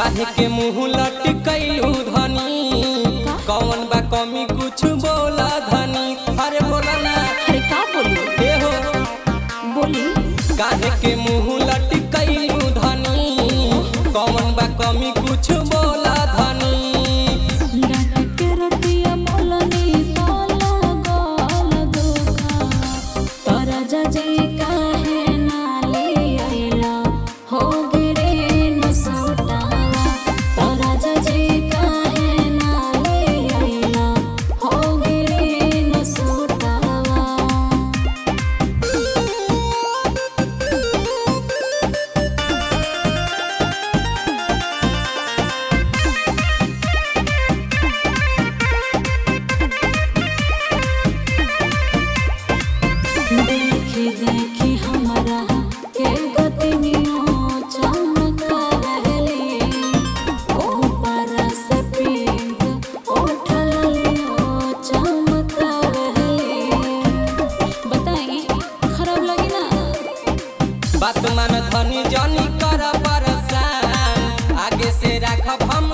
काहे के मुंह लटकैलू धनी कौन बा कमी कुछ बोला धनी अरे बोला ना अरे का बोली हे हो बोली काहे के मुंह लटकैलू धनी कौन बा कमी कुछ बोला धनी लटके रतिया मोलनी ताला गाल दुखा तोरा जजे काहे ना ले आइला हो गिरे न सोटावा तोरा जजे काहे ना ले आइला हो गिरे न सोटावा देखी देखी हमरा के गतिनियों चमका रहले ऊपर से पिंक उठल लियो चमका रहले बताई खराब लगी ना बात मान धनी जनी कर परसान आगे से राखब हम